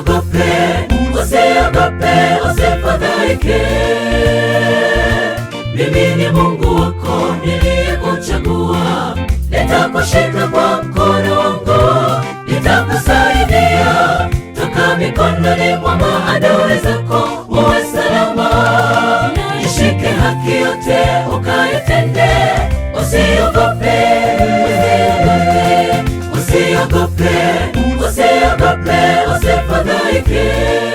Usiogope, usiogope, usifadhaike. Mimi ni Mungu wako niliyekuchagua, nitakushika kwa mkono wangu, nitakusaidia toka mikononi mwa maadui zako, uwe salama. Ishike haki yote ukaitende, usiogope, usiogope, usiogope, usiogope, usifadhaike.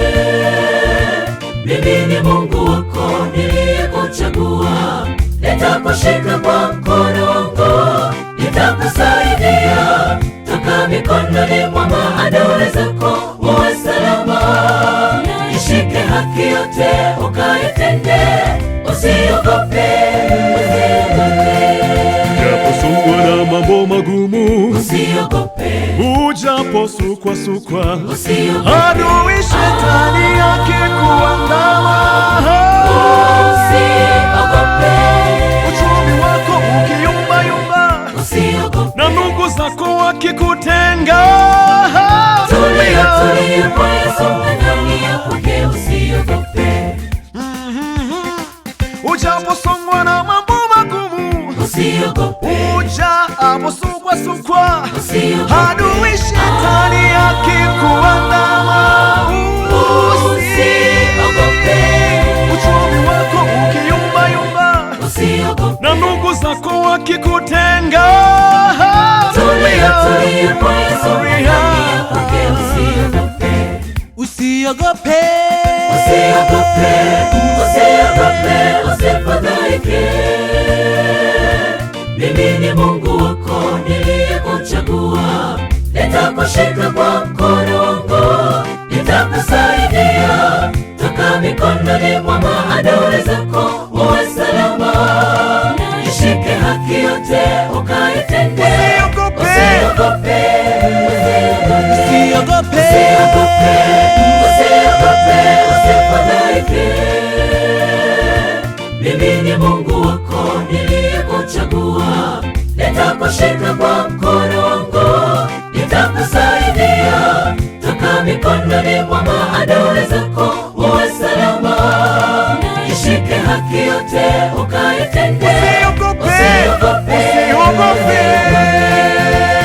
Mimi ni Mungu wako niliyekuchagua, nitakushika kwa mkono wangu, nitakusaidia toka mikononi mwa maadui zako, uwe salama. Ishike haki yote ukaitende, usiogope, Japosongwa na mambo magumu, usiogope, ujaposukwasukwa, usiogope, adui shetani akikuandama, usiogope, uchumi wako ukiyumbayumba usiogope. na ndugu zako wakikutenga, Tulia, tulia kwa Yesu ndani yake, usiogope, ujaposongwa na mambo magumu, usiogope, ujaposukwasukwa, usiogope, adui shetani akikuandama, usiogope, uchumi wako ukiyumbayumba usiogope. na ndugu zako wakikutenga. Tulia, tulia kwa Yesu ndani yake, usiogope, Usiogope, usiogope, usiogope, usifadhaike. Mimi ni Mungu wako niliyekuchagua, nitakushika kwa mkono wangu, nitakusaidia toka mikononi mwa maadui zako, uwe salama. Ishike haki yote ukaitende, Usiogope. usiogope, usiogope, usiogope, usiogope, usifadhaike. Mimi ni Mungu wako niliyekuchagua, nitakushika kwa mkono wangu, nitakusaidia toka mikononi mwa maadui zako, uwe salama. Ishike haki yote ukaitende, Usiogope. usiogope, Usiogope.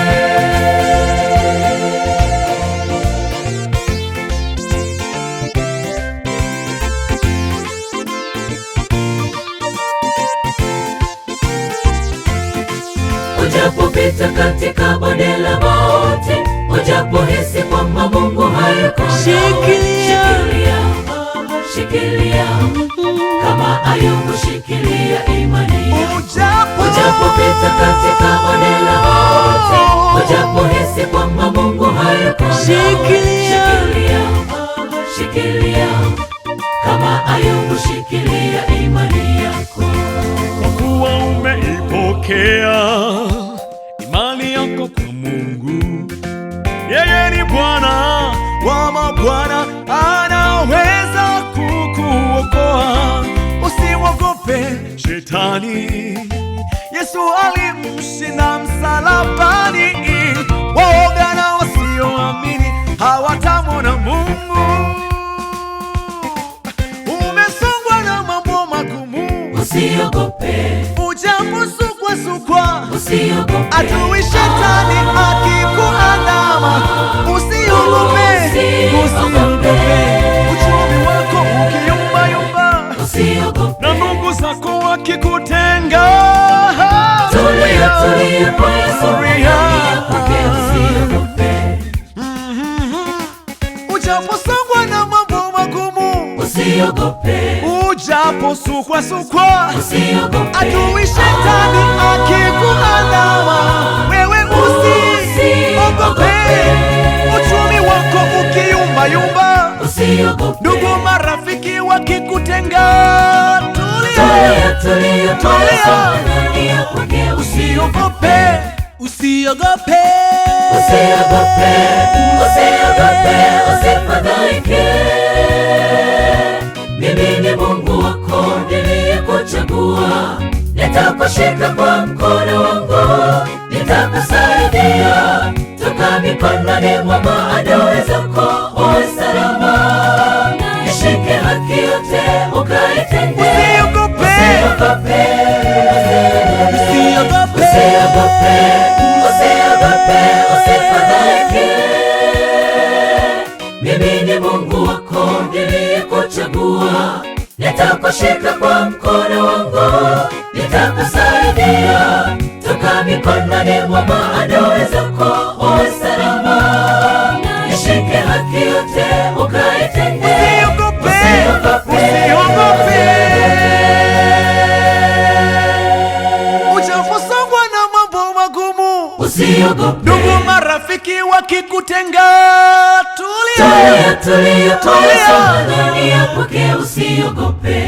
Ujapopita katika bonde la mauti, ujapohisi kwamba Mungu hayuko nawe, Shikilia. shikilia, shikilia kama Ayubu, shikilia imani yako. Ujapo- Ujapopita katika bonde la mauti, ujapohisi kwamba Mungu hayuko nawe, Shikilia. shikilia, shikilia kama Ayubu, shikilia imani yako. Kwa kuwa umeipokea imani yako kwa Mungu, yeye ni Bwana wa mabwana, anaweza kukuokoa. Usiogope shetani, Yesu alimshinda msalabani. Waoga na wasioamini hawatamwona Mungu. Umesongwa na mambo magumu Usiogope, ujaposukwasukwa usiogope, adui shetani akikuandama, usiogope, usiogope, uchumi wako ukiyumbayumba usiogope. na ndugu zako wakikutenga. Tulia, tulia kwa Yesu ndani yake, usiogope, Ujaposongwa na mambo magumu, usiogope, ujaposukwasukwa usiogope, adui shetani akikuandama, wewe usiogope, uchumi wako ukiyumbayumba, usiogope. ndugu marafiki wakikutenga, tulia, Tulia, tulia kwa Yesu ndani yake, usiogope, usiogope, usiogope, usiogope, usifadhaike. Mimi ni Mungu wako niliyekuchagua, nitakushika kwa mkono wangu, nitakusaidia toka mikononi mwa maadui zako, uwe salama. yote ukaitende. Usiogope. Usiogope. Usiogope. Usiogope, usiogope, usifadhaike. Mimi ni Mungu wako niliyekuchagua, nitakushika kwa mkono wangu, nitakusaidia toka mikononi mwa maadui zako, uwe salama. Ishike haki yote ukaitende. Usiogope. Usiogope. Ujafusongwa na mambo magumu. Usiogope. Ndugu marafiki wakikutenga, tulia. Tulia, tulia, tulia, Tulia. songa ndani ya kwake, usiogope.